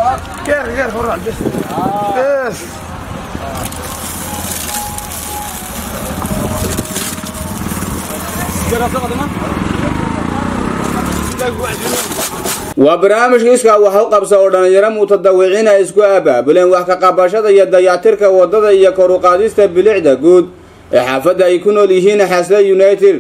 غير غير فرع بس بس waa barnaamijka iskaa wax u qabsa oo dhallinyaro mutadawiciin ay isku abaabuleen wax ka qabashada iyo dayactirka waddada iyo kor u qaadista bilicda guud ee xaafadda ay ku nool yihiin xasle united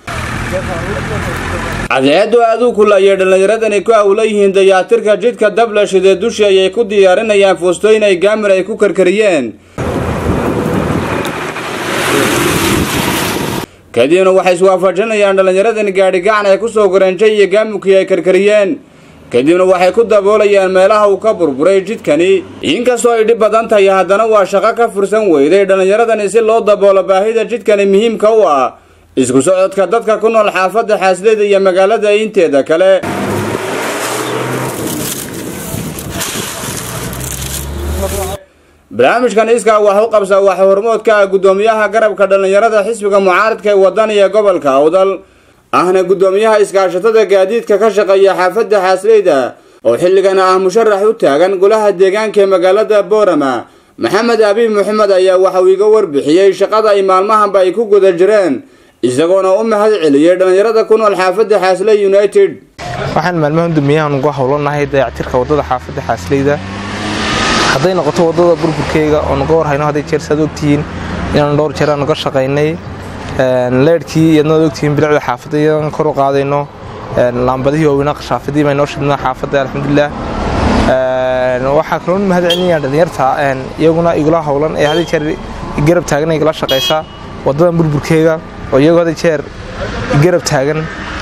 cadceeddu aaduu kulayay dhallinyaradani ku hawla yihiin dayactirka jidhka dablashidee dushii ayay ku diyaarinayaan fuustooyin ay gaamir ay ku karkariyeen kadibna waxay iswaafajinayaan dhallinyaradani gaadhi gacan ay ku soo goranjay iyo gaamukii ay karkariyeen kadibna waxay ku daboolayaan meelaha uu ka burburay jidkani inkastoo ay dhib badan tahay haddana waa shaqo ka fursan weyday dhallinyaradani si loo daboolo baahida jidkani muhiimka u ah isku socodka dadka ku nool xaafadda xaasleyda iyo magaalada inteeda kale barnaamijkan iskaa wax u qabsa waxa hormoodka ah guddoomiyaha garabka dhallinyarada xisbiga mucaaradka ee wadaniga gobolka awdal ahna guddoomiyaha iskaashatada gaadiidka ka shaqeeya xaafadda xaasleyda oo xilligan ah musharax u taagan golaha deegaanka ee magaalada boorama maxamed abiib maxamed ayaa waxa uu iga warbixiyey shaqada ay maalmahanba ay ku guda jireen isagoona u mahad celiyey dhallinyarada ku nool xaafadda xaasley united waxaan maalmahan dumiyahan ugu howlanahay dayactirka wadada xaafadda xaasleyda hadday noqoto wadada burburkeyga oo naga warhayno hadday jeer saad ogtihiin inaan dhowr jeer aan naga shaqaynay leedhkii iyadna ad ogtihiin bilicda xaafadda iyadaan kor u qaadayno laambadihii waaweynaa qashaafadii baa inoo shidnaa xaafadda alxamdulilah waxaa kaloo mahad celinayaan dhalinyarta iyaguna igula howlan ee hadday jeer garab taagan igala shaqaysa wadadan burburkeyga oo iyagoo hadday jeer garab taagan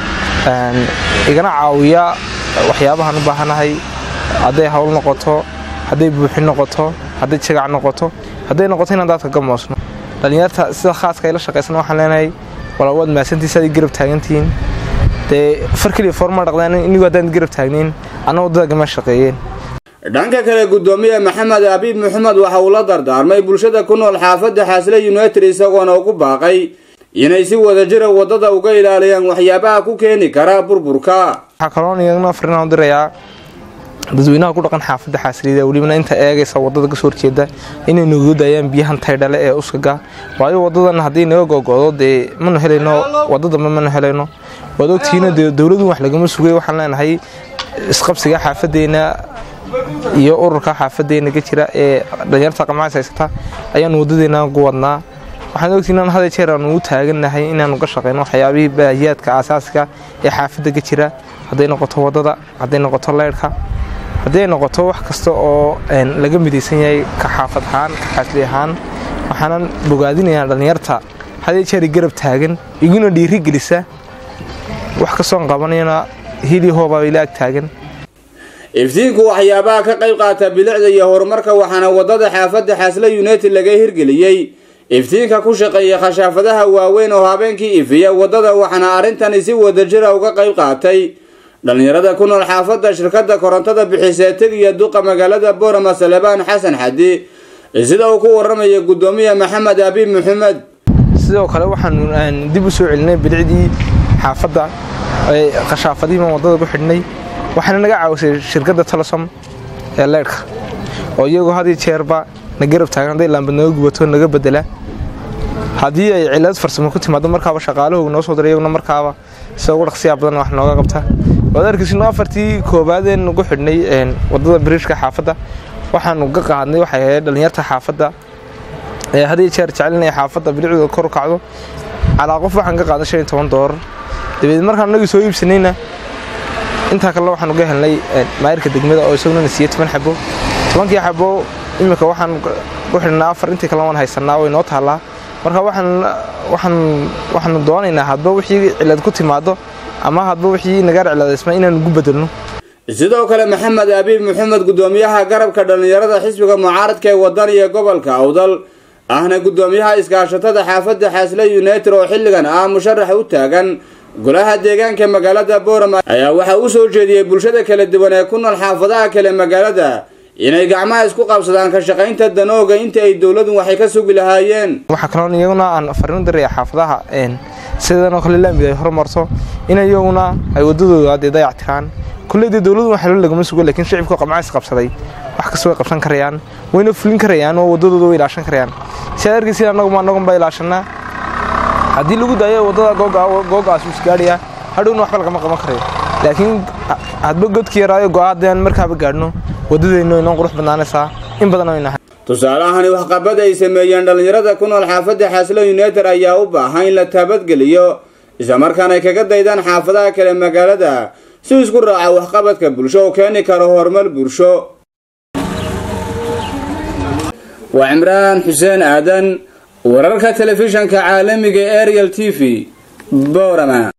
igana caawiya waxyaabahaan u baahanahay hadday hawl noqoto hadday buuxin noqoto hadday jagac noqoto hadday noqoto inaan daadka ka moosno dhallinyarta sida khaaska ay la shaqaysan waxaan leenahay walaa waad mahadsantiisa aday garab taagantihiin dee far keliya foorma dhaqdaan inigu haddaan garab taagnayn anna waddada gama shaqeeyeen dhanka kale guddoomiye maxamed abiib maxamed waxa uu la dardaarmay bulshada ku nool xaafadda xaasle united isagoona ugu baaqay inay si wadajira waddada uga ilaaliyaan waxyaabaha ku keeni kara burburka waxaa kaloon iyagna fariinaan u dirayaa dadweynaha ku dhaqan xaafadda xaasliyada welibana inta eegaysa wadada kasoo horjeeda inay nagu daayaan biyahan taydhale ee uskaga waayo wadadan haddii naga gogodo dee manu helayno wadadamba manu helayno waad ogtihiina dee dowladu wax lagama sugay waxaan leenahay isqabsiga xaafadeena iyo ururka xaafadeena ka jira ee dhalinyarta qamacas haysata ayaanu wadadeena ugu wadnaa waxaan ogtihiin in hada jeer aanu u taagannahay inaanu ka shaqeyno waxyaabihii baahiyaadka aasaasiga ee xaafadda ka jira hadday noqoto wadada hadday noqoto leyrhka haddii ay noqoto wax kasta oo laga midaysan yahay ka xaafad ahaan ka xaasli ahaan waxaanan bogaadinayaa dhallinyarta hadii jeeri garab taagan iguna dhiiri gelisa wax kastoon qabanayana hili hoobaa ila ag taagan iftiinku waxyaabaha ka qayb qaata bilicda iyo horumarka waxaana waddada xaafadda xaasle united laga hirgeliyey iftiinka ku shaqeeya khashaafadaha waaweyn oo habeenkii ifiya waddada waxaana arrintani si wadajira uga qayb qaatay dhallinyarada ku nool xaafadda shirkadda korontada bixisee tegiya duqa magaalada boorama salebaan xasan xadi sida uu ku waramaya guddoomiye maxamed abiib maxamed sidoo kale waxaan dib u soo celinay bilicdii xaafadda khashaafadihii baan waddada ku xidhnay waxaana naga caawisay shirkadda telesom ee leydhka oo iyagoo had iyo jeerba na garab taagan hadday laambad naga gubato naga bedela haddii ay cilad farsamo ku timaado markaaba shaqaalahooga noo soo diray iyaguna markaaba sida ugu dhaqsiyaa badan wax nooga qabta waad arkaysin afartii koobaadeen nagu xidhnay waddada biriishka xaafadda waxaanu ka qaadnay waxay ahayd dhallinyarta xaafadda ee had iyo jeer jecelnaya xaafadda bilicdooda kor u kacdo calaa qof waxaan ka qaaday shan iyo toban doolar dabeed markaan anagii soo iibsanayna intaa kalena waxaan uga helnay maayirka degmada oo isaguna na siiyey toban xabo tobankii xabo iminka waxaan ku xidhnaa afar intii kalena waan haysanaa way noo taallaa marka waxaanu doonaynaa hadba wixii cilad ku timaado ama hadba wixii nagaar cilaadaysma inaanu ugu bedelno sidoo kale maxamed abiib maxamed guddoomiyaha garabka dhallinyarada xisbiga mucaaradka ee wadaniga gobolka awdal ahna guddoomiyaha iskaashatada xaafadda xaasle united oo xilligan ah musharax u taagan golaha deegaanka magaalada boorama ayaa waxaa u soo jeediyey bulshada kala duwan ee ku nool xaafadaha kale magaalada inay gacmaha isku qabsadaan ka shaqaynta danooga inta ay dowladu waxay ka sugi lahaayeen waxaa kaloon iyaguna aan fariin diraya xaafadaha sidanoo kale laamid ay horumarto in iyaguna ay wadadooda dee dayactiraan kulley dee dowladu wax xelo lagama sugo laakiin shicibka qamcays qabsaday wax kasta way qabsan karayaan wayna fulin karayaan oo waddadooda way ilaashan karayaan si aad arkaysin annaguma annagun baa ilaashanaa haddii lagu daayo waddada googaas uu isgaadhayaa hadhowna waxba lagama qaban karayo laakiin hadba godki yaraayo go'a haddaan markaaba gaadhno waddadeennu inoo qurux badnaanaysaa in badan oo inahay tusaalahani waxqabad ay sameeyeen dhallinyarada ku nool xaafadda xaaslo united ayaa u baahan in la taabadgeliyo islamarkaana ay kaga daydaan xaafadaha kale magaalada si isku raaca waxqabadka bulsho oo keeni karo horumar bulsho waa cimraan xuseen aadan wararka telefishanka caalamiga ariel t v boorama